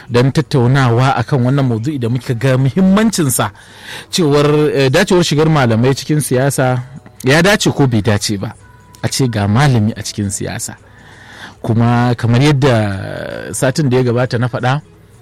don tattaunawa akan wannan maudu'i da muka ga muhimmancinsa cewar dacewar shigar malamai cikin siyasa ya dace ko bai dace ba a ce ga malami a cikin siyasa kuma kamar yadda satin da ya gabata na faɗa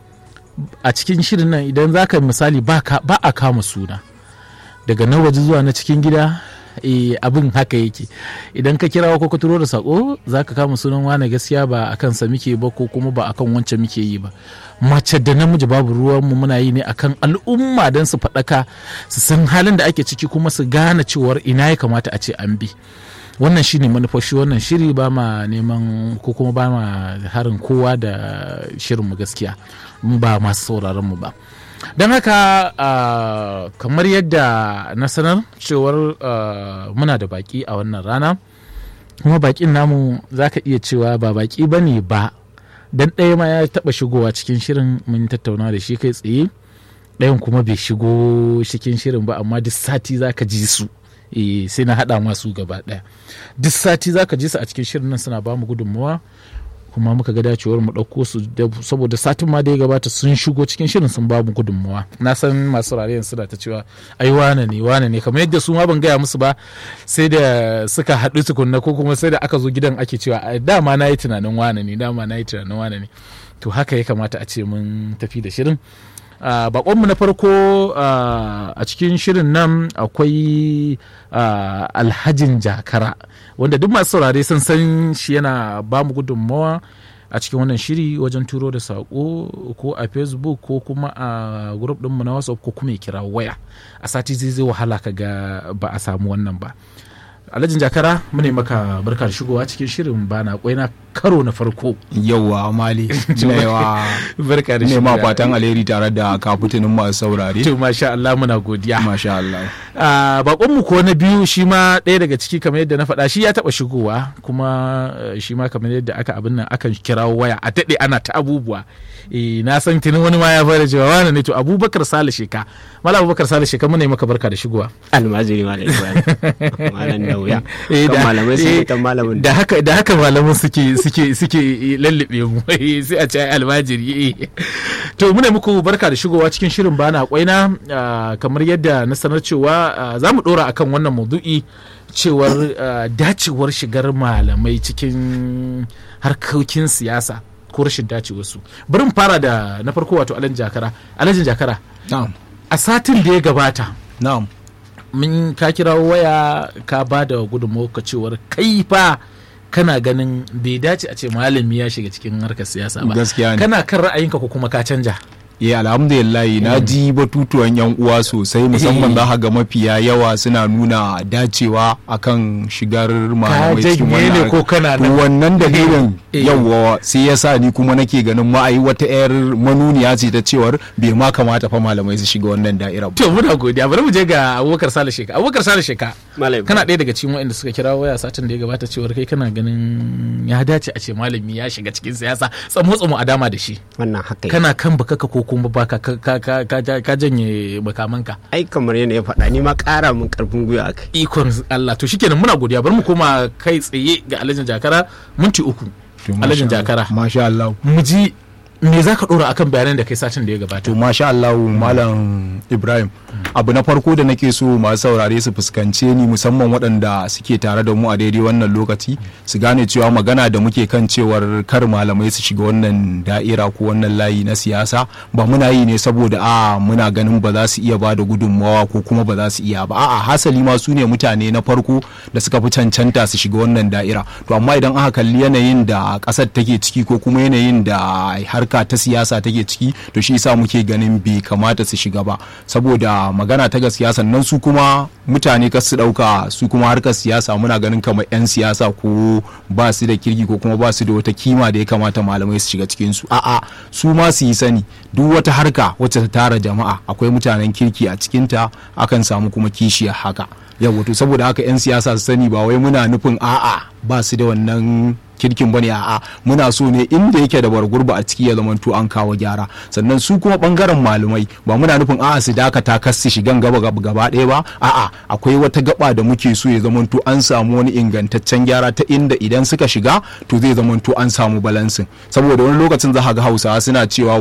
a cikin shirin nan idan za ka misali ba a kama suna daga na waje zuwa na cikin gida e, abin haka yake idan ka kirawa ko ka turo da sako za ka kama sunan wane gaskiya ba a kansa muke ba ko kuma ba akan wancan muke yi ba mace da namiji babu ruwan mu muna yi ne akan al'umma don su faɗaka su san halin da ake ciki kuma su gane cewar ina ya kamata a ce an bi wannan shine manufashi wannan shiri ba ma neman ko kuma ba ma harin kowa da shirin mu gaskiya ba masu sauraron mu ba don haka uh, kamar yadda na sanar cewar uh, muna da baki a wannan rana kuma bakin namu za ka iya cewa ba baki ba ne ba don ɗaya ma ya taɓa shigowa cikin shirin mun tattauna da shi kai tsaye ɗayan kuma bai shigo cikin shirin ba amma duk sati za ka ji su e, sai na haɗa masu gaba ɗaya duk sati za ka ji su a cikin shirin nan suna ba mu gudunmawa kuma muka ga dacewar mu ɗauko su saboda satin ma da ya gabata sun shigo cikin shirin sun ba mu gudunmawa na san masu rariyan suna ta cewa ai wane ne wane ne kamar yadda su ma ban gaya musu ba sai da suka haɗu tukunna ko kuma sai da aka zo gidan ake cewa dama na yi tunanin wane ne dama na yi tunanin wane ne to haka ya kamata a ce mun tafi da shirin Uh, bakonmu na farko uh, a cikin shirin nan akwai uh, alhajin jakara wanda duk masu saurare sun san shi yana ba mu gudunmawa a cikin wannan shiri wajen turo da saƙo ko a facebook ko kuma a group ɗinmu na whatsapp ko kuma ya kira waya a sati zai zai wahala ka ga ba a samu wannan ba alhajin jakara mune maka barka da shigowa cikin shirin bana na karo na farko yauwa mali yawa barka da shigowa ma fatan alheri tare da kafutinin masu saurare to masha Allah muna godiya masha Allah bakon mu ko na biyu shi ma ɗaya daga ciki kamar yadda na faɗa shi ya taɓa shigowa kuma shi ma kamar yadda aka abin nan akan kirawo waya a daɗe ana ta abubuwa na san tuni wani ma ya fara cewa wani ne to abubakar sale sheka mala abubakar sale sheka muna yi maka barka da shigowa almajiri malam ibrahim malam da wuya kan malamai sun kan malamin da haka da haka malamin suke suke suke lallabe mu sai a ce almajiri to muna muku barka da shigowa cikin shirin bana kwaina kamar yadda na sanar cewa za mu dora akan wannan maudu'i cewar dacewar shigar malamai cikin harkokin siyasa ko rashin dacewarsu bari mu fara da na farko wato alhaji jakara alhaji jakara a satin da ya gabata na'am mun ka kira waya ka ba da gudunmawa cewar kai fa kana ganin bai dace a ce malami ya shiga cikin harkar siyasa ba gaskiya ne kana kan ra'ayinka ko kuma ka canja ya alhamdulillah na ji batutuwan yan uwa sosai musamman za ga mafiya yawa suna nuna dacewa akan shigar malamai cikin wannan ko kana to wannan dalilin yawa sai yasa ni kuma nake ganin ma ai wata yar manuniya ce ta cewar bai ma kamata fa malamai su shiga wannan da'ira to muna godiya bari mu je ga Abubakar Sale Sheka Abubakar Sale Sheka kana ɗaya daga cikin waɗanda suka kira waya satin da ya gabata cewar kai kana ganin ya dace a ce malami ya shiga cikin siyasa tsamo tsamo a dama da shi wannan haka kana kan baka ko kuma ba ka ka janye makamanka ai kamar yana ya faɗa ni ma ƙara mun karfin gwiwa akai ikon Allah to shikenan muna godiya bari mu koma kai tsaye ga alhajin jakara minti uku alhajin jakara masha Allah mu ji me za ka ɗora akan bayanan da kai satin da ya gabata to masha Allah malam Ibrahim abu na farko da nake so masu saurare su fuskance ni musamman waɗanda suke tare da mu a daidai wannan lokaci su gane cewa magana da muke kan cewar kar malamai su shiga wannan da'ira ko wannan layi na siyasa ba muna yi ne saboda a muna ganin ba za su iya ba da gudunmawa ko kuma ba za su iya ba a'a hasali ma su ne mutane na farko da suka fi cancanta su shiga wannan da'ira to amma idan aka kalli yanayin da ƙasar take ciki ko kuma yanayin da harka ta siyasa take ciki to shi yasa muke ganin bai kamata su shiga ba saboda magana ta gaskiya sannan su kuma mutane ka su dauka su kuma harkar siyasa muna ganin kamar 'yan siyasa ko ba su da kirki ko kuma ba su da wata kima da ya kamata malamai su shiga cikin su a'a su ma su yi sani duk wata harka wacce ta tara jama'a akwai mutanen kirki a cikinta akan samu kuma kishiyar haka yawa to saboda haka 'yan siyasa su sani ba wai muna nufin a'a ba su da wannan kirkin bane a'a muna so ne inda yake da bargurba a ciki ya zamanto an kawo gyara sannan su kuma bangaren malumai ba muna nufin a'a su dakata kas su shigan gaba gaba ɗaya ba a'a akwai wata gaba da muke so ya zamanto an samu wani ingantaccen gyara ta inda idan suka shiga to zai zamanto an samu balansin saboda wani lokacin za ga hausawa suna cewa